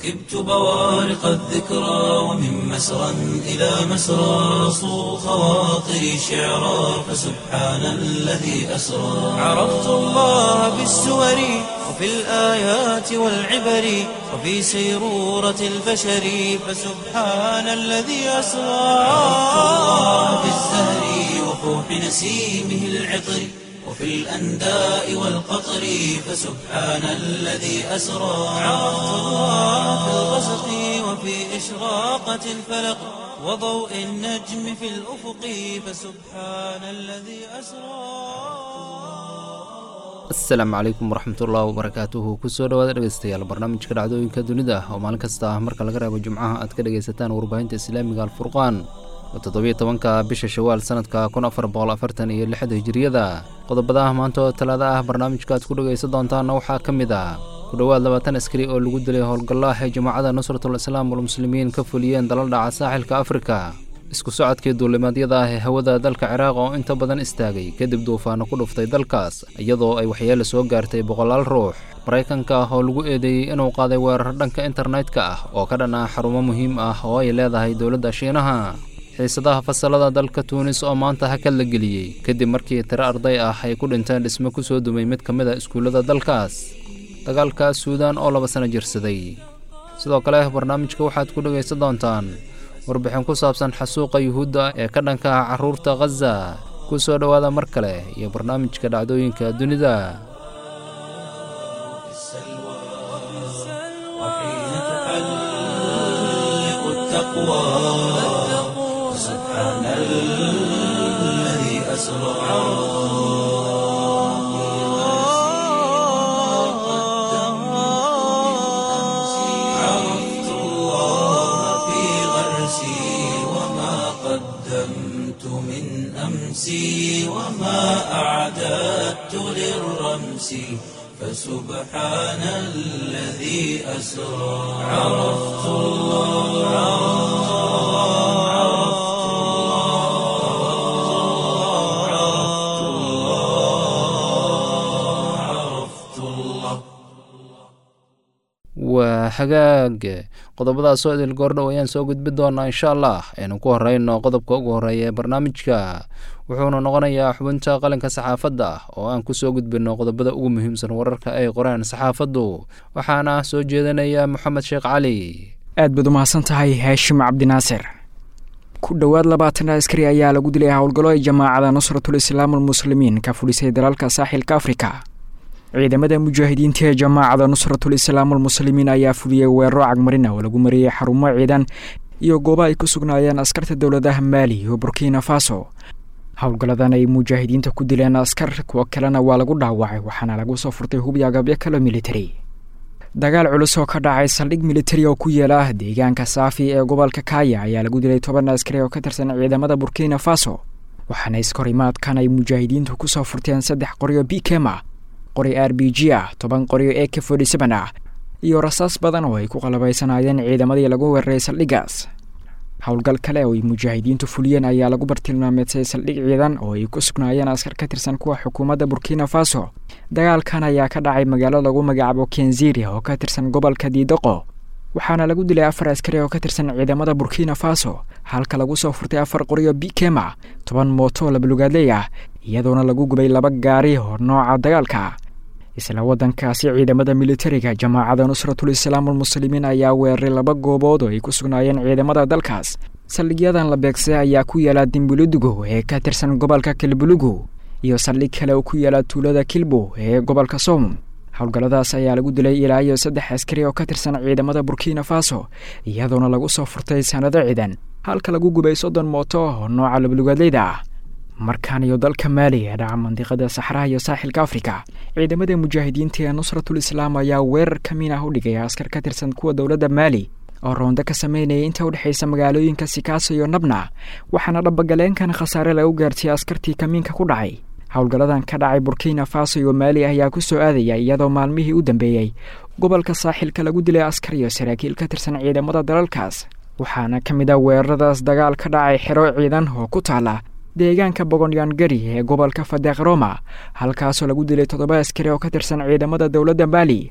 ركبت بوارق الذكرى ومن مسرى إلى مسرى صو خواطري شعرا فسبحان الذي أسرى عرفت الله بالسور وفي الآيات والعبر وفي سيرورة البشر فسبحان الذي أسرى عرفت الله بالزهر وفوح نسيمه العطر وفي الأنداء والقطر فسبحان الذي أسرى عرفت الله في الغسق وفي إشراقة الفلق وضوء النجم في الأفق فسبحان الذي أسرى asalaamu calaykum waraxmatullahi wabarakaatuhu kusoo dhawaada dhegeystayaal barnaamijka dhacdooyinka dunida oo maalin kasta ah marka laga reebo jimcaha aad ka dhegaysataan warbaahinta islaamiga alfurqaan oo toddobiyo tobanka bisha shawaal sanadka kun afar boqol afartan iyo lixda hijiriyada qodobada ah maanta oo talaada ah barnaamijka aad ku dhegaysan doontaanna waxaa ka mid ah ku dhowaad labaatan askari oo lagu dilay howlgallaah ee jamaacada nusratul islaam walmuslimiin ka fuliyeen dalal dhaca saaxilka afrika isku socodkii duulimaadyada ah ee hawada dalka ciraaq oo inta badan istaagay kadib duufaano ku dhuftay dalkaas iyadoo ay waxyeelo soo gaartay boqolaal ruux maraykanka ah oo lagu eedeeyey inuu qaaday weerar dhanka internetka ah oo ka dhan ah xarumo muhiim ah oo ay leedahay dowladda shiinaha xiisadaha fasalada dalka tuunis oo maanta hakad la geliyey kadib markii tiro arday ah ay ku dhinteen dhismo ku soo dumay mid ka mid a iskuullada dalkaas dagaalka suudaan oo laba sano jirsaday sidoo kale barnaamijka waxaad ku dhegaysan doontaan warbixin ku saabsan xasuuqa yuhuudda ee ka dhanka ah carruurta khaza ku soo dhowaada mar kale iyo barnaamijka dhacdooyinka dunida وحين تحلق التقوى سبحان الذي أسرى عرفت الله في غرسي وما قدمت من أمسي وما أعددت للرمس فسبحان الذي أسرى عرفت الله عرفت الله عرفت الله عرفت الله waa hagaag qodobadaasoo idil goordhow ayaan soo gudbi doonaa insha allah aynu ku horeyno qodobka ugu horeeya ee barnaamijka wuxuuna noqonayaa xubinta qalinka saxaafadda oo aan ku soo gudbino qodobada ugu muhiimsan wararka ay qoreen saxaafaddu waxaana soo jeedinaya moxamed sheekh cali aad baad u mahadsan tahay haashim cabdinaasir ku dhowaad labaatan askari ayaa lagu dilay howlgallo ay jamaacada nusratul islaam almuslimiin ka fulisay dalalka saaxilka afrika ciidamada mujaahidiinta ee jamaacada nusratul islaam almuslimiin ayaa fuliyey weeraro cagmarina oo lagu mariyey xarumo ciidan iyo goobo ay ku sugnaayeen askarta dowladaha maali iyo burkina faso howlgalladan ay mujaahidiinta ku dileen askar kuwo kalena waa lagu dhaawacay waxaana lagu soo furtay hubi agabyo kale militari dagaal culus oo ka dhacay saldhig militari oo ku yeela deegaanka saafi ee gobolka kaya ayaa lagu dilay toban askari oo ka tirsan ciidamada burkina faso waxaana iskahorimaadkan ay mujaahidiintu kusoo furteen saddex qoryo bikema qori r b g ah toban qoryo e k forty seven ah iyo rasaas badan oo ay ku qalabaysanaayeen ciidamadii lagu weeraray saldhiggaas howlgal kale oo ay mujaahidiintu fuliyeen ayaa lagu bartilmaameedsay saldhig ciidan oo ay ku sugnaayeen askar ka tirsan kuwa xukuumadda burkina faso dagaalkan ayaa ka dhacay magaalo lagu magacaabo kenziri oo ka tirsan gobolka diidoqo waxaana lagu dilay afar askari oo ka tirsan ciidamada burkina faso halka lagu soo furtay afar qoryo bikema toban mooto oo labalugaadley ah iyadoona lagu gubay laba gaari oo nooca dagaalka isla waddankaasi ciidamada militariga jamaacada nusratul islaam almuslimiin ayaa weeraray laba goobood oo ay ku sugnaayeen ciidamada dalkaas saldhigyadan la beegsay ayaa ku yaala dimbuludugo ee ka tirsan gobolka kilbulugu iyo saldhig kale oo ku yaala tuulada kilbo ee gobolka soom howlgalladaas ayaa lagu dilay ilaa iyo saddex askari oo ka tirsan ciidamada burkina faso iyadoona lagu soo furtay sanado ciidan halka lagu gubay soddon mooto oo nooca labalugaadleyda ah markaan iyo dalka maali ee dhaca mandiqada saxraha iyo saaxilka afrika ciidamada mujaahidiinta ee nusratul islaam ayaa weerar ka min ah u dhigay askar ka tirsan kuwa dowladda maali oo roonda ka sameynaya inta u dhexaysa magaalooyinka sikaaso iyo nabna waxaana dhabagaleenkan khasaare lagu gaartiyay askartii kamiinka ku dhacay howlgalladan ka dhacay burkina faso iyo maali ayaa ku soo aadaya iyadoo maalmihii u dambeeyey gobolka saaxilka lagu dilay askar iyo saraakiil ka tirsan ciidamada dalalkaas waxaana ka mid ah weeraradaas dagaal ka dhacay xero ciidan oo ku taala deegaanka bogonyaangari ee gobolka fadeeq roma halkaasoo lagu dilay toddoba askari oo ka tirsan ciidamada dowladda maali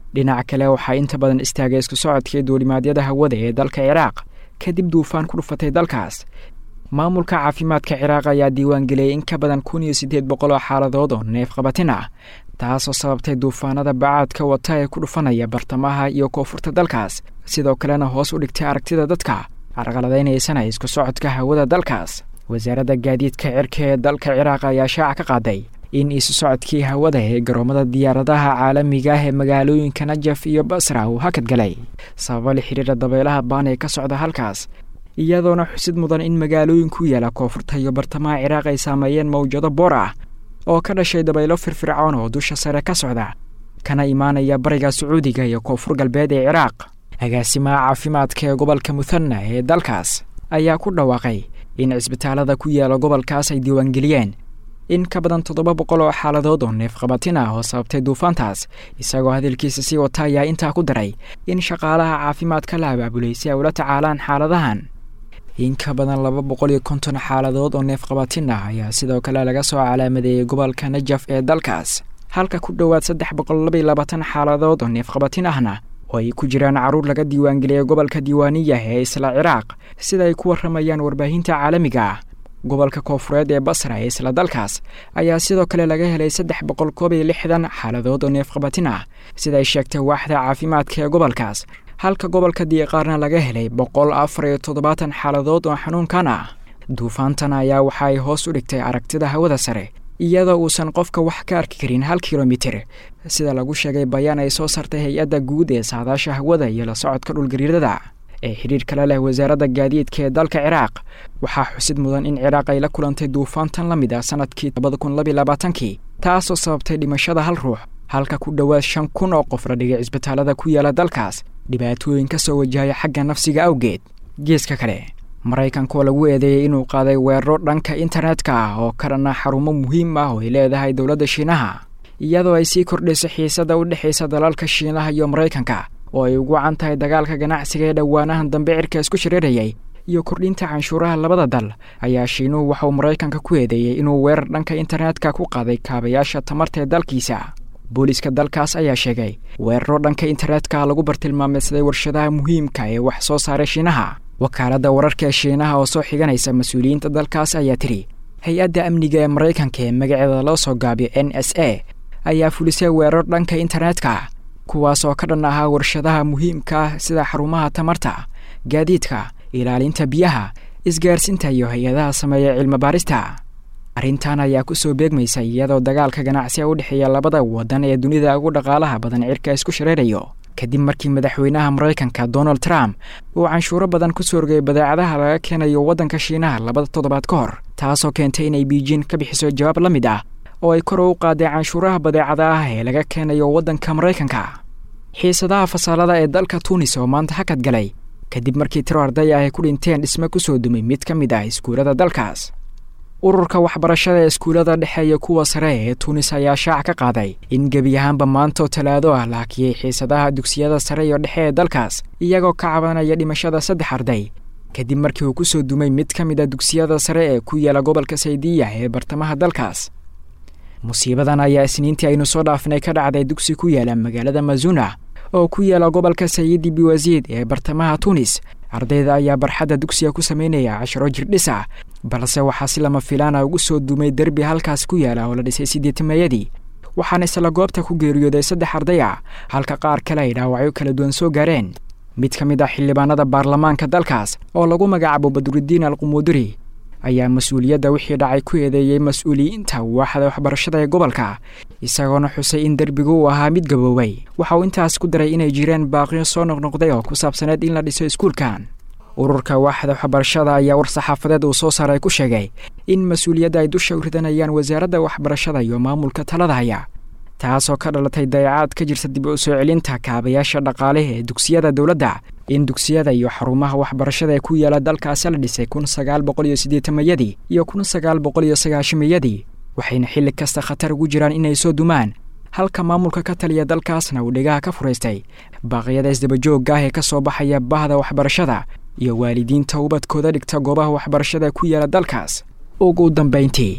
dhinaca kale waxaa inta badan istaagay isku socodkii duulimaadyada hawada ee dalka ciraaq kadib duufaan ku dhufatay dalkaas maamulka caafimaadka ciraaq ayaa diiwaangeliyey in ka badan kun iyo siddeed boqol oo xaaladood oo neef qabatin ah taasoo sababtay duufaanada bacaadka wata ee ku dhufanaya bartamaha iyo koonfurta dalkaas sidoo kalena hoos u dhigtay aragtida dadka carqaladaynaysana isku socodka hawada dalkaas wasaaradda gaadiidka cirka ee dalka ciraaq ayaa shaaca ka qaaday in isu socodkii hawada ee garoomada diyaaradaha caalamiga ah ee magaalooyinka najaf iyo basra uu hakad galay sababo la xiriira dabeelaha baan ee ka socda halkaas iyadoona xusid mudan in magaalooyin ku yaala koonfurta iyo bartamaha ciraaq ay saameeyeen mawjado boor ah oo ka dhashay dabaylo firfircoon oo dusha sare ka socda kana imaanaya bariga sacuudiga iyo koonfur galbeed ee ciraaq agaasimaha caafimaadka ee gobolka muthana ee dalkaas ayaa ku dhawaaqay in cisbitaalada ku yaala gobolkaas ay diiwaangeliyeen in ka badan toddoba boqol oo xaaladood oo neef qabatin ah oo sababtay duufaantaas isagoo hadalkiisa sii wata ayaa intaa ku daray in shaqaalaha caafimaadka la abaabulay si ay ula tacaalaan xaaladahan in ka badan laba boqol iyo konton xaaladood oo neef qabatin ah ayaa sidoo kale laga soo calaamadeeyey gobolka najaf ee dalkaas halka ku dhowaad saddex boqol labaiyo labaatan xaaladood oo neef qabatin ahna oo ay ku jiraan carruur laga diiwaangeliyey gobolka diiwaaniyah ee isla ciraaq sida ay ku warramayaan warbaahinta caalamiga ah gobolka koonfureed ee basra ee isla dalkaas ayaa sidoo kale laga helay saddex boqol koob iyo lixdan xaaladood oo neef qabatin ah sida ay sheegtay waaxda caafimaadka ee gobolkaas halka gobolka diiqaarna laga helay boqol afar iyo toddobaatan xaaladood oo xanuunkan ah duufaantan ayaa waxa ay hoos u dhigtay aragtida hawada sare iyadoo uusan qofka wax ka arki karin hal kilomitir sida lagu sheegay bayaan ay soo sartay hay-adda guud ee saadaasha hawada iyo la socodka dhulgariirada ee xidhiir kale leh wasaaradda gaadiidka ee dalka ciraaq waxaa xusid mudan in ciraaq ay la kulantay duufaantan la mid ah sanadkii labada kun labiyo labaatankii taasoo sababtay dhimashada hal ruux halka ku dhowaad shan kun oo qof la dhigay cisbitaalada ku yaala dalkaas dhibaatooyin ka soo wajahaya xagga nafsiga awgeed geeska kale maraykanka oo lagu eedeeyey inuu qaaday weeraro dhanka internetka ah oo ka dhanna xarumo muhiim ah oo ay leedahay dowladda shiinaha iyadoo ay sii kordhayso xiisada u dhexaysa dalalka shiinaha iyo maraykanka oo ay ugu wacan tahay dagaalka ganacsiga ee dhowaanahan dambe cirka isku shareerayay iyo kordhinta canshuuraha labada dal ayaa shiinuhu waxauu maraykanka ku eedeeyey inuu weerar dhanka internetka ku qaaday kaabayaasha tamarta ee dalkiisa booliiska dalkaas ayaa sheegay weeraro dhanka internetka lagu bartilmaameysaday warshadaha muhiimka ee wax soo saaray shiinaha wakaaladda wararka ee shiinaha oo soo xiganaysa mas-uuliyiinta dalkaas ayaa tiri hay-adda amniga ee maraykanka ee magaceeda loo soo gaabiyo n s a ayaa fulisay weerar dhanka internetka kuwaas oo ka dhan ahaa warshadaha muhiimka ah sida xarumaha tamarta gaadiidka ilaalinta biyaha isgaarsinta iyo hay-adaha sameeya cilmi baarista arrintan ayaa ku soo beegmaysa iyadoo dagaalka ganacsiga u dhexeeya labada waddan ee dunida ugu dhaqaalaha badan cirka isku shareerayo kadib markii madaxweynaha maraykanka donald trump uu canshuuro badan ku soo rogay badeecadaha laga keenayo waddanka shiinaha labada toddobaad ka hor taasoo keentay inay biijin ka bixiso jawaab la mid ah oo ay kor u qaaday canshuuraha badeecada ah ee laga keenayo waddanka maraykanka xiisadaha fasaalada ee dalka tuunis oo maanta hakad galay kadib markii tiro arday ah ay ku dhinteen dhisme ku soo dumay mid ka mid ah iskuullada dalkaas ururka waxbarashada ee iskuullada dhexe iyo kuwa sare ee tuunis ayaa shaac ka qaaday in gebi ahaanba maantoo talaado ah la hakiyey xiisadaha dugsiyada sare iyo dhexe ee dalkaas iyagoo ka cabanaya dhimashada saddex arday kadib markii uu ku soo dumay mid ka mid a dugsiyada sare ee ku yaala gobolka saydiya ee bartamaha dalkaas musiibadan ayaa isniintii aynu soo dhaafinay ka dhacday dugsi ku yaala magaalada mazuna oo ku yaala gobolka sayidi biwasiid ee bartamaha tuunis ardayda ayaa barxadda dugsiga ku sameynaya casharo jirdhis ah balse waxaa si lama filaana ugu soo dumay derbi halkaas ku yaala oo la dhisay sideetameeyadii waxaana isla goobta ku geeriyooday saddex arday ah halka qaar kale ay dhaawacyo kala duwan soo gaareen mid ka mid ah xildhibaanada baarlamaanka dalkaas oo lagu magacaabo badrudiin alqumuuduri ayaa mas-uuliyadda wixii dhacay ku eedeeyey mas-uuliyiinta waaxda waxbarashada ee gobolka isagoona xusay in derbigu uu ahaa mid gaboobay waxa uu intaas ku daray inay jireen baaqiyo soo noqnoqday oo ku saabsaneed in la dhiso iskuulkan ururka waaxda waxbarashada ayaa war saxaafadeed uu soo saaray ku sheegay in mas-uuliyadda ay dusha u ridanayaan wasaaradda waxbarashada iyo maamulka talada haya taasoo ka dhalatay dayacaad ka jirta dib u soo celinta kaabayaasha dhaqaale ee dugsiyada dowladda in dugsiyada iyo xarumaha waxbarashada ee ku yaala dalkaasi la dhisay kun sagaal boqol iyo siddeetamayadii iyo kun sagaal boqol iyo sagaashamayadii waxayna xilli kasta khatar ugu jiraan inay soo dumaan halka maamulka ka taliya dalkaasna uu dhegaha ka furaystay baaqyada isdabajoogga ah ee ka soo baxaya bahda waxbarashada iyo waalidiinta ubadkooda dhigta goobaha waxbarashada ku yaala dalkaas ugu dambayntii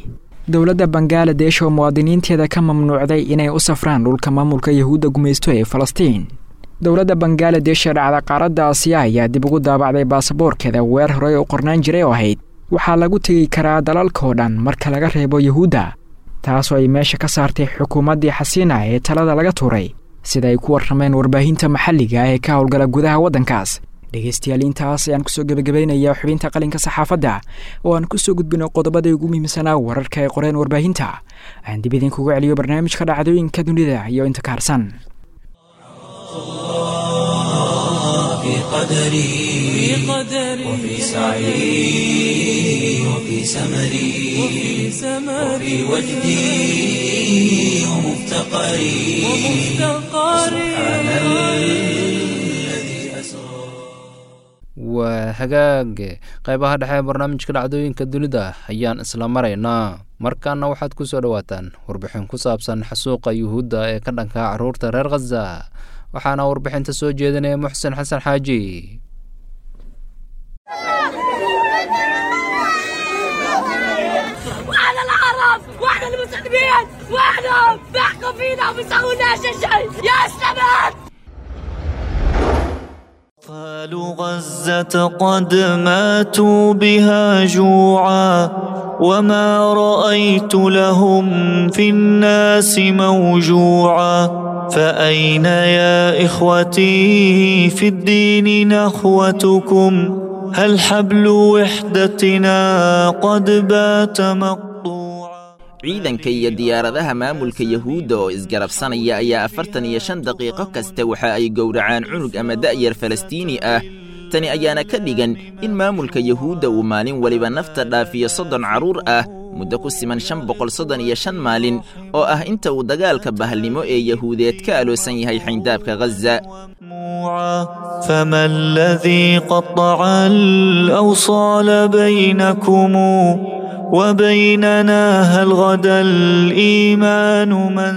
dowladda bangaladesh oo muwaadiniinteeda ka mamnuucday inay u safraan dhulka maamulka yahuudda gumaysto ee falastiin dowladda bangaladesh ee dhacda qaaradda aasiya ayaa dib ugu daabacday baasaboorkeeda weer horey u qornaan jiray oo ahayd waxaa lagu tegi karaa dalalkaoo dhan marka laga reebo yahuudda taasoo ay meesha ka saartay xukuumaddii xasiina ee talada laga tuuray sida ay ku warrameen warbaahinta maxalliga ee ka howlgala gudaha waddankaas dhegaystayaal intaas ayaan kusoo gebagabaynayaa xubinta qalinka saxaafadda oo aan kusoo gudbino qodobadai ugu muhiimsanaa wararka ay qoreen warbaahinta aan dib idinkugu celiyo barnaamijka dhacdooyinka dunida iyo inta ka harsan في قدري وفي سعي وفي سمري وفي وجدي ومفتقري سبحان الذي أسرى waa hagaag qaybaha dhexe ee barnaamijka dhacdooyinka dunida ayaan isla maraynaa markaana waxaad ku soo dhowaataan warbixin ku saabsan xasuuqa yuhuudda ee ka dhanka carruurta reer khaza waxaana warbixinta soo jeedinaya muxsen xasan xaaji واحنا العرب واحنا المسلمين واحنا بيحكوا فينا وبيسووا لنا شيء يا اسلامات أطفال غزة قد ماتوا بها جوعا وما رأيت لهم في الناس موجوعا فأين يا إخوتي في الدين نخوتكم هل حبل وحدتنا قد بات مقطوعا ciidanka iyo diyaaradaha maamulka yahuudda oo isgarabsanaya ayaa afartan iyo shan daqiiqo kasta waxa ay gowracaan cunug ama da'yar falastiini ah tani ayaana ka dhigan in maamulka yahuudda uu maalin weliba nafta dhaafiyo soddon carruur ah muddo ku siman shan boqol soddon iyo shan maalin oo ah inta uu dagaalka bahalnimo ee yahuudeed ka aloosan yahay xayndaabka ghaza مسموعا فما الذي قطع الأوصال بينكم وبيننا هل غدا الإيمان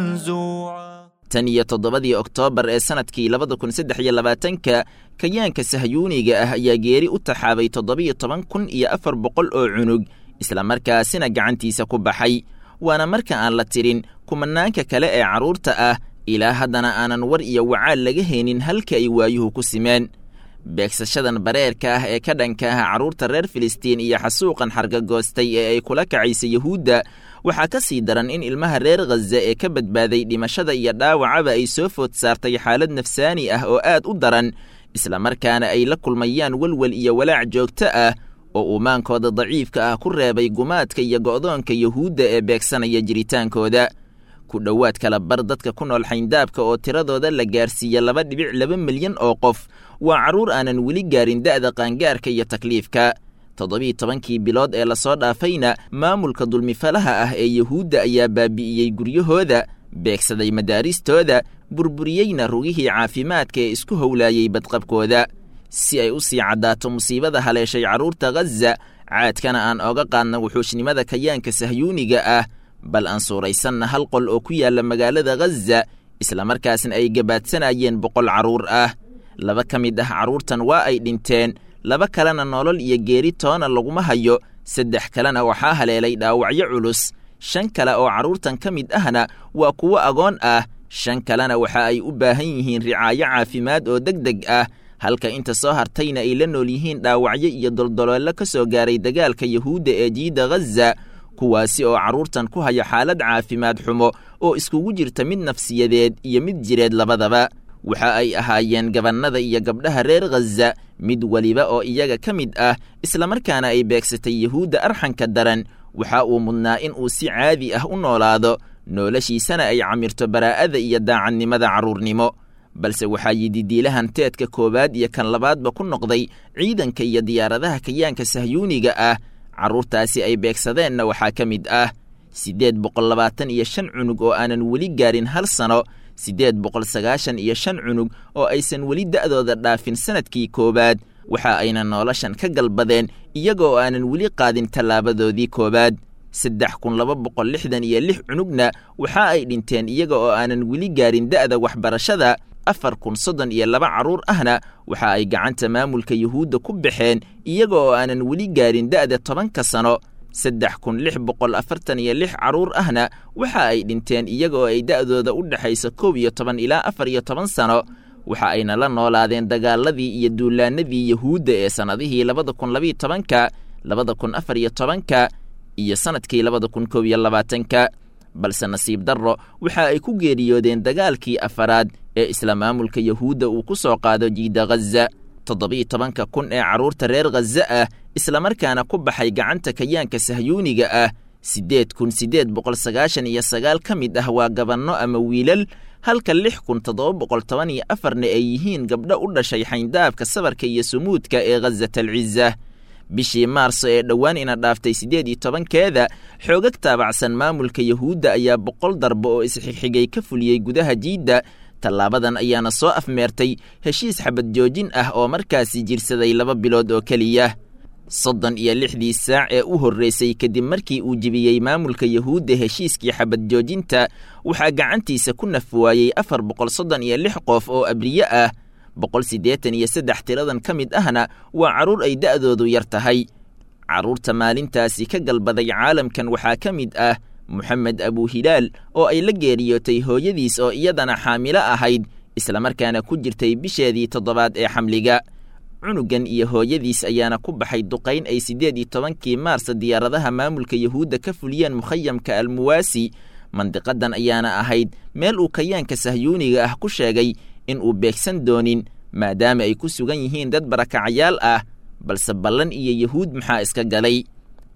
منزوعا tan iyo toddobadii oktoobar ee sannadkii labada kun saddex iyo labaatanka kayaanka sahyuuniga ah ayaa geeri u taxaabay toddobiyo toban kun iyo afar boqol oo cunug islamarkaasina gacantiisa ku baxay waana marka aan la tirin kumanaanka kale ee carruurta ah ilaa haddana aanan war iyo wacaal laga haynin halka ay waayuhu ku simeen beegsashadan bareerka ah ee ka dhanka ah carruurta reer filistiin iyo xasuuqan xargagoostay ee ay kula kacaysa yahuudda waxaa ka sii daran in ilmaha reer khaza ee ka badbaaday dhimashada iyo dhaawacaba ay soo food saartay xaalad nafsaani ah oo aad u daran islamarkaana ay la kulmayaan welwel iyo walaac joogto ah oo uu maankooda daciifka ah ku reebay gumaadka iyo go'doonka yahuudda ee beegsanaya jiritaankooda ku dhowaad kala bar dadka ku nool xayndaabka oo tiradooda la gaarsiiya laba dhibic laba milyan oo qof waa carruur aanan weli gaarin da'da qaangaarka iyo takliifka toddobiiy tobankii bilood ee lasoo dhaafayna maamulka dulmifalaha ah ee yahuudda ayaa baabi'iyey guryahooda beegsaday madaaristooda burburiyeyna rugihii caafimaadka ee isku howlaayey badqabkooda si ay u sii caddaato musiibada haleeshay carruurta khaza caadkana aan oga qaadna wuxuushnimada kayaanka sahyuuniga ah bal aan suuraysanna hal qol oo ku yaalla magaalada khaza islamarkaasna ay gabaadsanayeen boqol carruur ah laba ka mid ah carruurtan waa ay dhinteen laba kalena nolol iyo geeri toona laguma hayo saddex kalena waxaa haleelay dhaawacyo culus shan kale oo carruurtan ka mid ahna waa kuwo agoon ah shan kalena waxa ay u baahan yihiin ricaayo caafimaad oo deg deg ah halka inta soo hartayna ay la nool yihiin dhaawacyo iyo doldoloollo ka soo gaaray dagaalka yahuudda ee jiidda khaza kuwaasi oo carruurtan ku haya xaalad caafimaad xumo oo iskugu jirta mid nafsiyadeed iyo mid jireed labadaba waxa ay ahaayeen gabannada iyo gabdhaha reer khaza mid weliba oo iyaga ka mid ah islamarkaana ay beegsatay yahuudda arxanka daran waxa uu mudnaa in uu si caadi ah u noolaado noloshiisana ay camirto baraa'ada iyo daacadnimada carruurnimo balse waxaa yididiilahan teedka koowaad iyo kan labaadba ku noqday ciidanka iyo diyaaradaha kayaanka sahyuuniga ah carruurtaasi ay beegsadeenna waxaa ka mid ah siddeed boqol labaatan iyo shan cunug oo aanan weli gaarin hal sano siddeed boqol sagaashan iyo shan cunug oo aysan weli da'dooda dhaafin sannadkii koowaad waxa ayna noloshan ka galbadeen iyaga oo aanan weli qaadin tallaabadoodii koowaad saddex kun laba boqol lixdan iyo lix cunugna waxa ay dhinteen iyaga oo aanan weli gaarin da'da waxbarashada afar kun soddon iyo laba carruur ahna waxa ay gacanta maamulka yuhuudda ku baxeen iyaga oo aanan weli gaarin da'da tobanka sano saddex kun lix boqol afartan iyo lix carruur ahna waxa ay dhinteen iyagoo ay da'dooda u dhexayso kow iyo toban ilaa afar iyo toban sano waxa ayna la noolaadeen dagaaladii iyo duulaanadii yahuudda ee sannadihii labada kun labiiyo tobanka labada kun afar iyo tobanka iyo sannadkii labada kun kow iyo labaatanka balse nasiib darro waxa ay ku geeriyoodeen dagaalkii afaraad ee isla maamulka yahuudda uu ku soo qaado jiida ghaza toddobiiyo tobanka kun ee carruurta reer khaza ah islamarkaana ku baxay gacanta kayaanka sahyuuniga ah siddeed kun siddeed boqol sagaashan iyo sagaal ka mid ah waa gabanno ama wiilal halka lix kun toddoba boqol toban iyo afarna ay yihiin gabdho u dhashay xayndaabka sabarka iyo sumuudka ee khazat alciza bishii maarso ee dhowaan ina dhaaftay siddeed iyo tobankeeda xoogag taabacsan maamulka yahuudda ayaa boqol darbo oo isxigxigay ka fuliyey gudaha jiidda tallaabadan ayaana soo afmeertay heshiis xabad joojin ah oo markaasi jirsaday laba bilood oo keliya soddon iyo lixdii saac ee u horreysay kadib markii uu jebiyey maamulka yahuudda heshiiskii xabad joojinta waxaa gacantiisa ku naf waayey afar boqol soddon iyo lix qof oo abriye ah boqol siddeetan iyo saddex tiradan ka mid ahna waa carruur ay da'doodu yar tahay carruurta maalintaasi ka galbaday caalamkan waxaa ka mid ah moxamed abuhilaal oo ay la geeriyootay hooyadiis oo iyadana xaamilo ahayd islamarkaana ku jirtay bisheedii toddobaad ee xamliga cunugan iyo hooyadiis ayaana ku baxay duqayn ay siddeed iyo tobankii maarsa diyaaradaha maamulka yahuudda ka fuliyeen mukhayamka almuwaasi mandiqadan ayaana ahayd meel uu kayaanka sahyuuniga ah ku sheegay in uu beegsan doonin maadaama ay ku sugan yihiin dad barakacayaal ah balse ballan iyo yahuud maxaa iska galay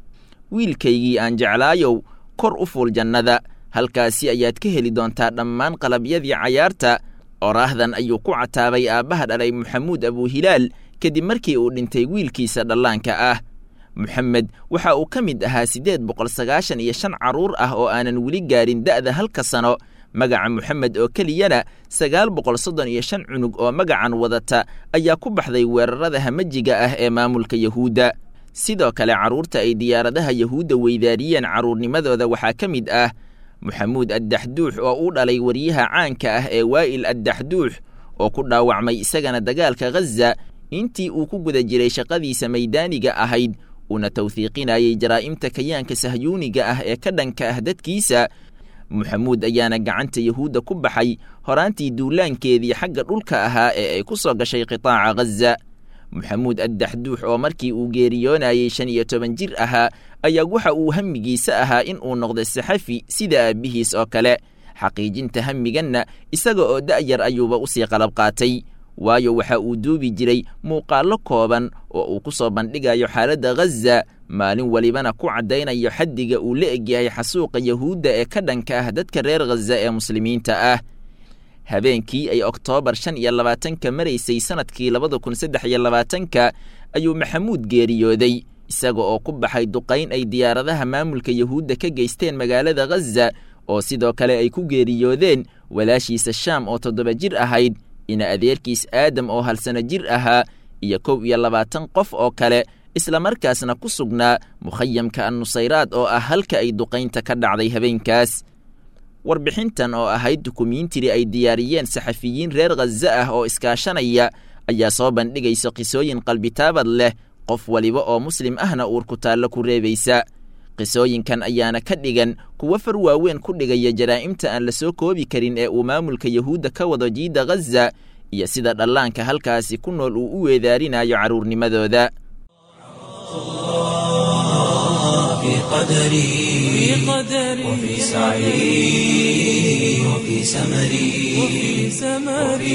wiilkaygii aan jeclaayow kor u fuul jannada halkaasi ayaad ka heli doontaa dhammaan qalabyadii cayaarta oraahdan ayuu ku cataabay aabbaha dhalay maxamuud abuhilaal kadib markii uu dhintay wiilkiisa dhallaanka ah moxamed waxa uu ka mid ahaa siddeed boqol sagaashan iyo shan carruur ah oo aanan weli gaadhin da'da halka sano magaca moxamed oo keliyana sagaal boqol soddon iyo shan cunug oo magacan wadata ayaa ku baxday weerarada hamajiga ah ee maamulka yahuudda sidoo kale carruurta ay diyaaradaha yahuudda weydaariyeen carruurnimadooda waxaa ka mid ah moxamuud addaxduux oo u dhalay waryaha caanka ah ee waa'il addaxduux oo ku dhaawacmay isagana dagaalka ghaza intii uu ku guda jiray shaqadiisa maydaaniga ahayd uuna tawhiiqinayay jaraa'imta kayaanka sahyuuniga ah ee ka dhanka ah dadkiisa moxamuud ayaana gacanta yahuudda ku baxay horaantii duulaankeedii xagga dhulka ahaa ee ay ku soo gashay qitaaca ghaza moxamuud addaxduux oo markii uu geeriyoonayey shan iyo toban jir ahaa ayaa waxa uu hamigiisa ahaa in uu noqdo saxafi sida aabbihiis oo kale xaqiijinta hamiganna isaga oo da'yar ayuuba usii qalab qaatay waayo waxa uu duubi jiray muuqaallo kooban oo uu ku soo bandhigayo xaaladda ghaza maalin welibana ku caddaynayo xaddiga uu la egyahay xasuuqa yahuudda ee ka dhanka ah dadka reer ghaza ee muslimiinta ah habeenkii ay oktoobar shan iyo labaatanka maraysay sannadkii labada kun saddex iyo labaatanka ayuu maxamuud geeriyooday isaga oo ku baxay duqayn ay diyaaradaha maamulka yahuudda ka geysteen magaalada ghaza oo sidoo kale ay ku geeriyoodeen walaashiisa shaam oo toddoba jir ahayd ina adeerkiis aadam oo halsano jir ahaa iyo kow iyo labaatan qof oo kale islamarkaasna ku sugnaa mukhayamka annusayraad oo ah halka ay duqaynta ka dhacday habeenkaas warbixintan oo ahayd dukumiintiri ay diyaariyeen saxafiyiin reer khaza ah oo iskaashanaya ayaa soo bandhigaysa qisooyin qalbitaabad leh qof waliba oo muslim ahna uur ku taallo ku reebaysa qisooyinkan ayaana ka dhigan kuwo far waaweyn ku dhigaya jaraa'imta aan la soo koobi karin ee uu maamulka yahuudda ka wado jiidda ghaza iyo sida dhallaanka halkaasi ku nool uu u weedaarinayo carruurnimadooda في قدري وفي سعي وفي سمري وفي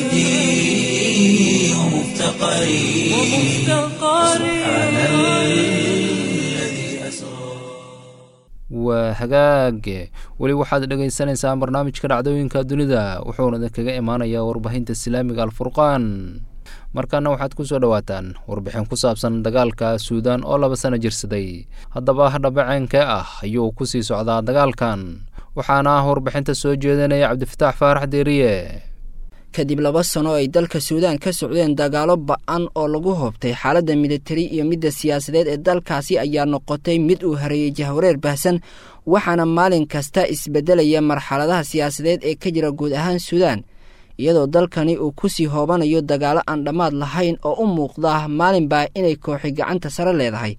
وجدي ومفتقري سبحان الذي أسرى waa hagaage weli waxaad dhegaysanaysaa barnaamijka dhacdooyinka dunida wuxuuna idinkaga imaanayaa warbaahinta islaamiga alfurqaan markaana waxaad ku soo dhowaataan warbixin ku saabsan dagaalka suudaan oo laba sano jirsaday haddaba hadhabaceenkee ah ayuu ku sii socdaa dagaalkan waxaana ah warbixinta soo jeedinaya cabdifataax faarax deeriye kadib laba sano ay dalka suudaan ka socdeen dagaalo ba-an oo lagu hoobtay xaaladda militari iyo midda siyaasadeed ee dalkaasi ayaa noqotay mid uu hareeyey jahwareer baahsan waxaana maalin kasta isbeddelaya marxaladaha siyaasadeed ee ka jira guud ahaan suudaan iyadoo dalkani uu ku sii hoobanayo dagaalo aan dhammaad lahayn oo u muuqda maalinbaa inay kooxi gacanta sare leedahay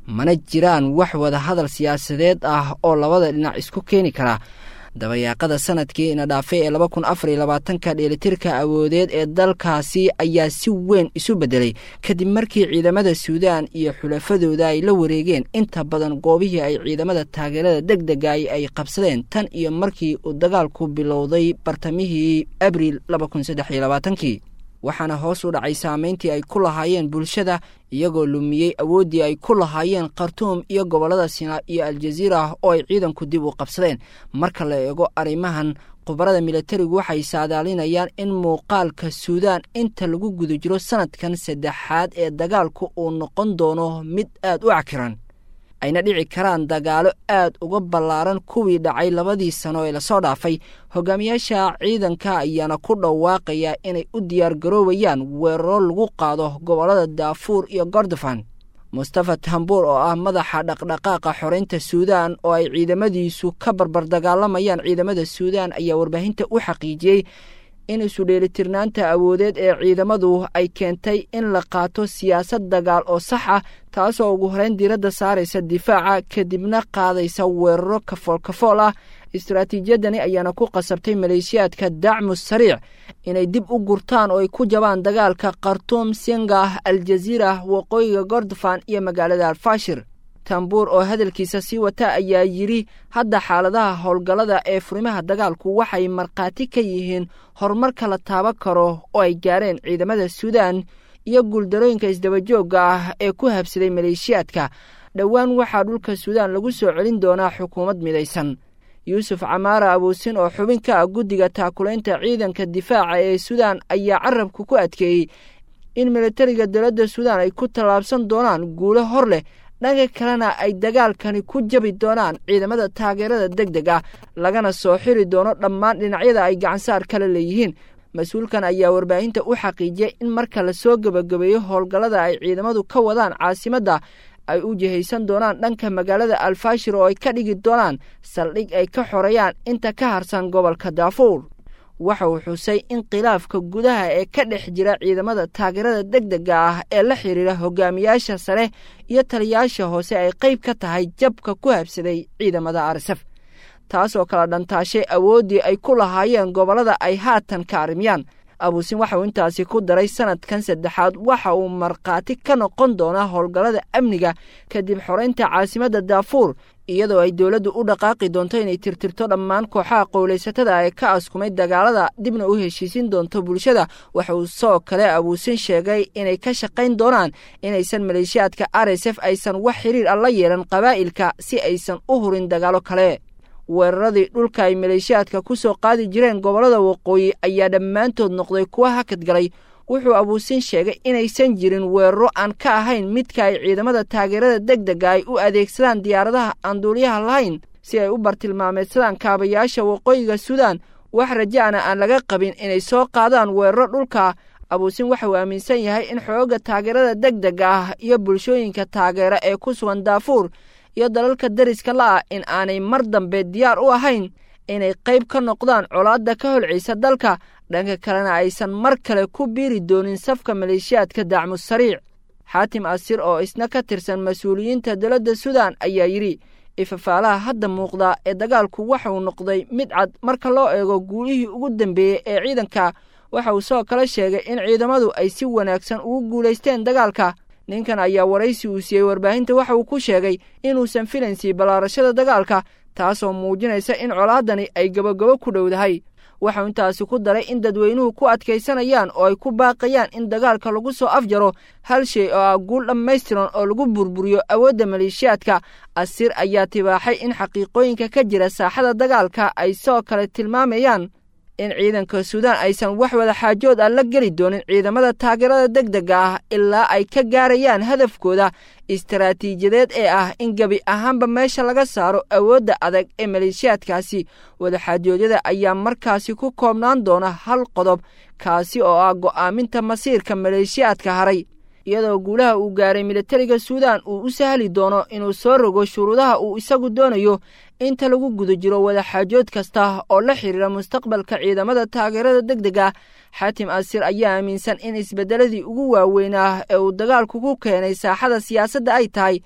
mana jiraan wax wada hadal siyaasadeed ah oo labada dhinac isku keeni kara dabayaaqada sanadkii ina dhaafay ee laba kun afar iyo labaatanka dheelitirka awoodeed ee dalkaasi ayaa si weyn isu beddelay kadib markii ciidamada suudaan iyo xulafadooda ay la wareegeen inta badan goobihii ay ciidamada taageerada deg dega ay qabsadeen tan iyo markii uu dagaalku bilowday bartamihii abriil laba kun saddex iyo labaatankii waxaana hoos u dhacay saameyntii ay ku lahaayeen bulshada iyagoo lumiyey awooddii ay ku lahaayeen khartuum iyo gobollada sinaa iyo aljaziira oo ay ciidanku dib u qabsadeen marka la eego arrimahan khubarada militarigu waxay saadaalinayaan in muuqaalka suudaan inta lagu guda jiro sanadkan saddexaad ee dagaalku uu noqon doono mid aad u cakiran ayna dhici karaan dagaalo aad uga ballaaran kuwii dhacay labadii sano ee lasoo dhaafay hogaamiyaasha ciidanka ayaana ku dhawaaqaya inay u diyaargaroobayaan weeraro lagu qaado gobollada daafuur iyo gordofan mustafa tambuur oo ah madaxa dhaqdhaqaaqa xoreynta suudaan oo ay ciidamadiisu ka barbar dagaalamayaan ciidamada suudaan ayaa warbaahinta u xaqiijiyey in isudheelitirnaanta awoodeed ee ciidamadu ay keentay in la qaato siyaasad dagaal oo sax ah taasoo ugu horeyn diiradda saaraysa difaaca kadibna qaadaysa weeraro kafool kafool ah istaraatiijiyadani ayaana ku qasabtay maleeshiyaadka dacmu sariic inay dib u gurtaan oo ay ku jabaan dagaalka khartuum singa aljaziira waqooyiga gordofan iyo magaalada alfashir tambuur oo hadalkiisa sii wata ayaa yidhi hadda xaaladaha howlgallada ee furimaha dagaalku waxay markhaati ka yihiin horumarka la taaban karo oo ay gaareen ciidamada suudaan iyo guuldarooyinka isdabajoogga ah ee ku habsaday maleeshiyaadka dhowaan waxaa dhulka suudaan lagu soo celin doonaa xukuumad midaysan yuusuf camaara abuusin oo xubin ka ah guddiga taakulaynta ciidanka difaaca ee suudaan ayaa carabku ku adkeeyey in militariga dowladda suudaan ay ku tallaabsan doonaan guulo hor leh dhanka kalena ay dagaalkani ku jabi doonaan ciidamada taageerada deg deg ah lagana soo xiri doono dhammaan dhinacyada ay gacansaar kala leeyihiin mas-uulkan ayaa warbaahinta u xaqiijiyay in marka lasoo gebagabeeyo howlgallada ay ciidamadu ka wadaan caasimadda ay u jihaysan doonaan dhanka magaalada alfashir oo ay ka dhigi doonaan saldhig ay ka xoreeyaan inta ka harsan gobolka daafuur waxa uu xusay in khilaafka gudaha ee ka dhex jira ciidamada taageerada deg dega ah ee la xidhiira hogaamiyaasha sare iyo taliyayaasha hoose ay qayb ka tahay jabka ku habsaday ciidamada arsaf taasoo kala dhantaashay awooddii ay ku lahaayeen gobollada ay haatan ka arrimiyaan abuusin waxa uu intaasi ku daray sanadkan saddexaad waxa uu markhaati ka noqon doonaa howlgallada amniga kadib xoreynta caasimadda daafuur iyadoo ay dowladdu u dhaqaaqi doonto inay tirtirto dhammaan kooxaha qowlaysatada ee ka askumay dagaalada dibna u heshiisin doonto bulshada waxa uu soo kale abuusin sheegay inay ka shaqayn doonaan inaysan maleeshiyaadka r s f aysan wax xiriir ah la yeelan qabaa'ilka si aysan u hurin dagaalo kale weeraradii dhulka ay maleeshiyaadka ku soo qaadi jireen gobollada waqooyi ayaa dhammaantood noqday kuwa hakad galay wuxuu abuusin sheegay inaysan jirin weeraro aan ka ahayn midka ay ciidamada taageerada deg dega ay u adeegsadaan diyaaradaha aan duuliyaha lahayn si ay u bartilmaameedsadaan kaabayaasha waqooyiga suudaan wax rajaana aan laga qabin inay soo qaadaan weeraro dhulka abuusin waxa uu aaminsan yahay in xoogga taageerada deg dega ah iyo bulshooyinka taageera ee ku sugan daafuur iyo dalalka dariska la'ah in aanay mar dambe diyaar u ahayn inay qayb ka noqdaan colaadda ka holcaysa dalka dhanka kalena aysan mar kale ku biiri doonin safka maleeshiyaadka dacmu sariic xaatim asir oo isna ka tirsan mas-uuliyiinta dowladda suudaan ayaa yidhi ifafaalaha hadda muuqda ee dagaalku waxa uu noqday mid cad marka loo eego guulihii ugu dambeeyey ee ciidanka waxa uu soo kale sheegay in ciidamadu ay si wanaagsan ugu guulaysteen dagaalka ninkan ayaa waraysi uu siiyey warbaahinta waxa uu ku sheegay inuusan filaynsi ballaarashada dagaalka taasoo muujinaysa in colaadani ay gabogabo ku dhowdahay waxau intaasi ku daray in dadweynuhu ku adkaysanayaan oo ay ku baaqayaan in dagaalka lagu soo afjaro hal shay oo ah guul dhammaystiran oo lagu burburiyo awoodda maleeshiyaadka asir ayaa tibaaxay in xaqiiqooyinka ka jira saaxada dagaalka ay soo kale tilmaamayaan in ciidanka suudaan aysan wax wada xaajood ah la geli doonin ciidamada taageerada deg dega ah ilaa ay ka gaarayaan hadafkooda istaraatiijiyadeed ee ah in gebi ahaanba meesha laga saaro awoodda adag ee maleeshiyaadkaasi wadaxaajoodyada ayaa markaasi ku koobnaan doona hal qodob kaasi oo ah go'aaminta masiirka maleeshiyaadka haray iyadoo guulaha uu gaaray militariga suudaan uu u sahli doono inuu soo rogo shuruudaha uu isagu doonayo inta lagu guda jiro wadaxaajood kasta oo la xidhiira mustaqbalka ciidamada taageerada deg dega xaatim asir ayaa aaminsan in isbeddeladii ugu waaweynaa ee uu dagaalku ku keenay saaxada siyaasadda ay tahay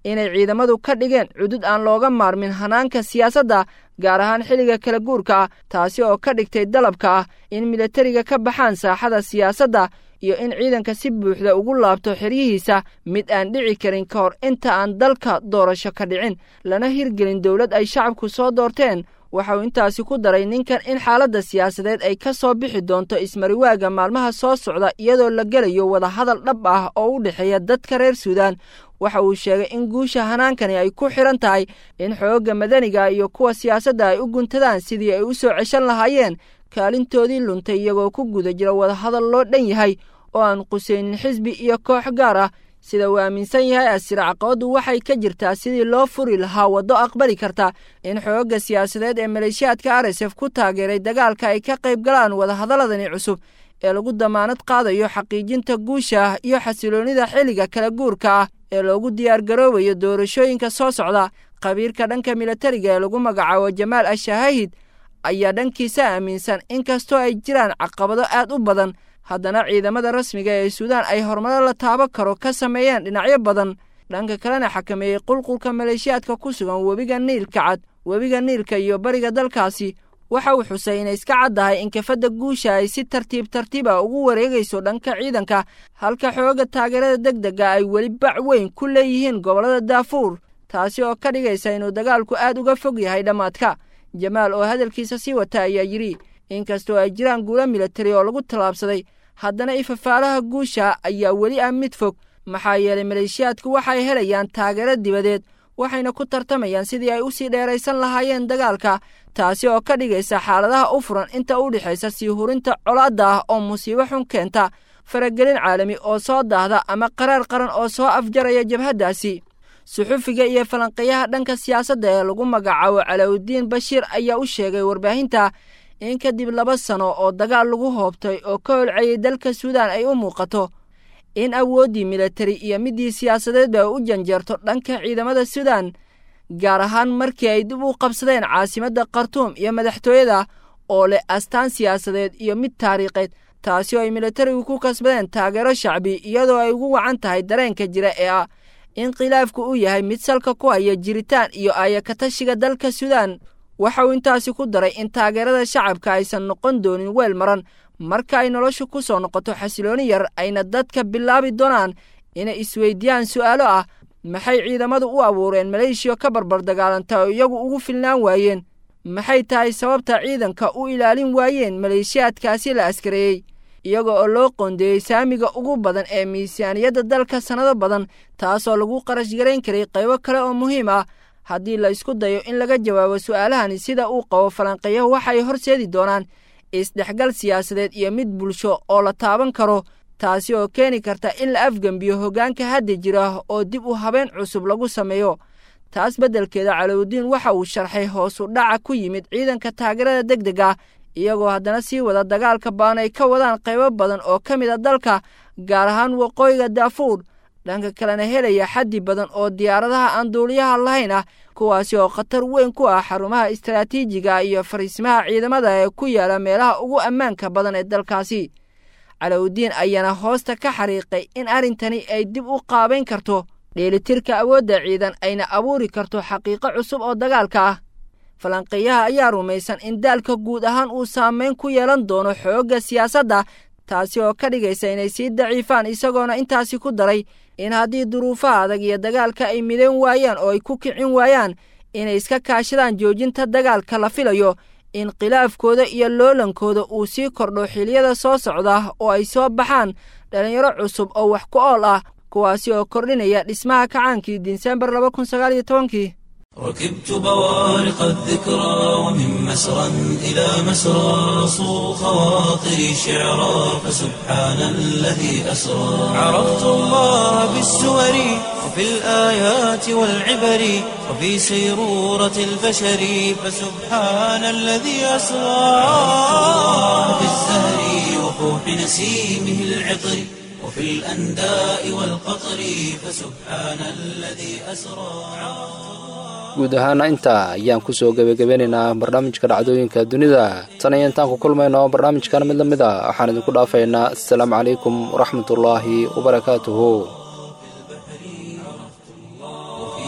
inay ciidamadu ka dhigeen cudud aan looga maarmin hanaanka siyaasadda gaar ahaan xilliga kala guurka ah taasi oo ka dhigtay dalabka ah in milatariga ka baxaan saaxada siyaasadda iyo in ciidanka si buuxda ugu laabto xeryihiisa mid aan dhici karin ka hor inta aan dalka doorasho ka dhicin lana hirgelin dowlad ay shacabku soo doorteen waxa uu intaasi ku daray ninkan in xaaladda siyaasadeed ay ka soo bixi doonto ismariwaaga maalmaha soo socda iyadoo la gelayo wadahadal dhab ah oo u dhexeeya dadka reer suudaan waxa uu sheegay in guusha hanaankani ay ku xidhan tahay in xoogga madaniga iyo kuwa siyaasadda ay u guntadaan sidii ay u soo ceshan lahaayeen kaalintoodii luntay iyagoo ku guda jira wadahadal loo dhan yahay oo aan qusaynin xisbi iyo koox gaar ah sida uu aaminsan yahay asira caqabaddu waxay ka jirtaa sidii loo furi lahaa waddo aqbali karta in xoogga siyaasadeed ee maleeshiyaadka r s f ku taageeray dagaalka ay ka qayb galaan wadahadaladani cusub ee lagu damaanad qaadayo xaqiijinta guusha iyo xasiloonnida xilliga kala guurka ah ee loogu diyaargaroobayo doorashooyinka soo socda khabiirka dhanka milatariga ee lagu magacaabo jamaal ashaahid ayaa dhankiisa aaminsan in kastoo ay jiraan caqabado aad u badan haddana ciidamada rasmiga ee suudaan ay horumaro la taabo karo ka sameeyeen dhinacyo badan dhanka kalena xakameeyey qulqulka maleeshiyaadka ku sugan webiga niilka cad webiga niilka iyo bariga dalkaasi waxa uu xusay inay iska caddahay in kafadda guusha ay si tartiib tartiiba ugu wareegayso dhanka ciidanka halka xooga taageerada deg dega ay weli bac weyn ku leeyihiin gobollada daafuur taasi oo ka dhigaysa inuu dagaalku aad uga fog yahay dhammaadka jamaal oo hadalkiisa sii wata ayaa yidhi inkastoo ay jiraan guulo milatari oo lagu tallaabsaday haddana ifafaalaha guusha ayaa weli ah mid fog maxaa yeelay maleeshiyaadku waxay helayaan taageero dibadeed waxayna ku tartamayaan sidii ay u sii dheeraysan lahaayeen dagaalka taasi oo ka dhigaysa xaaladaha u furan inta u dhexaysa sii hurinta colaadda ah oo musiibo xun keenta faragelin caalami oo soo daahda ama qaraar qaran oo soo afjaraya jabhaddaasi suxufiga iyo falanqeeyaha dhanka siyaasadda ee lagu magacaabo calawudiin bashiir ayaa u sheegay warbaahinta in kadib laba sano oo dagaal lagu hoobtay oo ka holcayay dalka suudaan ay u muuqato in awooddii milatari iyo middii siyaasadeedba ay u janjeerto dhanka ciidamada suudaan gaar ahaan markii ay dib u qabsadeen caasimadda khartuum iyo madaxtooyada oo leh astaan siyaasadeed iyo mid taariikheed taasi oo ay milatarigu ku kasbadeen taageero shacbi iyadoo ay ugu wacan tahay dareenka jira ee ah in khilaafku uu yahay mid salka ku haya jiritaan iyo aayakatashiga dalka suudaan waxa uu intaasi ku daray in taageerada shacabka aysan noqon doonin weel maran marka ay noloshu ku soo noqoto xasilooni yar ayna dadka bilaabi doonaan inay isweydiiyaan su'aalo ah maxay ciidamadu u abuureen maleeshiya ka barbar dagaalanta oo iyagu ugu filnaan waayeen maxay tahay sababta ciidanka u ilaalin waayeen maleeshiyaadkaasi la askareeyey iyaga oo loo qoondeeyey saamiga ugu badan ee miisaaniyadda dalka sannado badan taasoo lagu qarash garayn karay qaybo kale oo muhiim ah haddii la isku dayo in laga jawaabo su'aalahani sida uu qabo falanqeeyahu waxay horseedi doonaan isdhexgal siyaasadeed iyo mid bulsho oo la taaban karo taasi oo keeni karta in la afgembiyo hoggaanka hadda jira oo dib u habeen cusub lagu sameeyo taas beddelkeeda calowdiin waxa uu sharxay hoosu dhaca ku yimid ciidanka taageerada deg deg ah iyagoo haddana sii wada dagaalka baan ay ka wadaan qaybo badan oo ka mid a dalka gaar ahaan waqooyiga daafuur dhanka kalena helaya xaddi badan oo diyaaradaha aan duuliyaha lahayn ah kuwaasi oo khatar weyn ku ah xarumaha istaraatiijiga iyo fariisimaha ciidamada ee ku yaala meelaha ugu ammaanka badan ee dalkaasi calowdiin ayaana hoosta ka xariiqay in arrintani ay dib u qaabayn karto dheelitirka awoodda ciidan ayna abuuri karto xaqiiqo cusub oo dagaalka ah falanqeeyaha ayaa rumaysan in daalka guud ahaan uu saameyn ku yeelan doono xoogga siyaasadda taasi oo ka dhigaysa inay sii daciifaan isagoona intaasi ku daray in haddii duruufaha adag iyo dagaalka ay midayn waayaan oo ay ku kicin waayaan inay iska kaashadaan joojinta dagaalka la filayo in khilaafkooda iyo loolankooda uu sii kordho xiliyada soo socda oo ay soo baxaan dhallinyaro cusub oo wax ku ool ah kuwaasi oo kordhinaya dhismaha kacaankii disembar laba kun sagaal iyo tobankii ركبت بوارق الذكرى ومن مسرى إلى مسرى صو خواطري شعرا فسبحان الذي أسرى عرفت الله بالسور وفي الآيات والعبر وفي سيرورة البشر فسبحان الذي أسرى في الزهر وفوح نسيمه العطر وفي الأنداء والقطر فسبحان الذي أسرى guud ahaana intaa ayaan ku soo gebagabeynaynaa barnaamijka dhacdooyinka dunida tan iyo intaan ku kulmayno barnaamijkan mid la mid a waxaan idinku dhaafaynaa assalaamu calaykum waraxmatullaahi wabarakaatuhu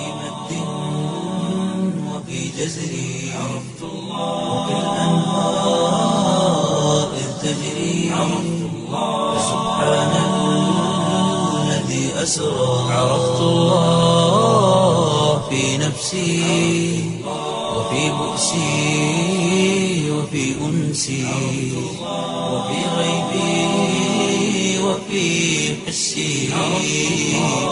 جزري عرفت الله وبالأنهار إذ تجري عرفت الله فسبحان الذي أسرى عرفت الله في نفسي وفي بؤسي وفي أنسي وفي غيبي وفي حسي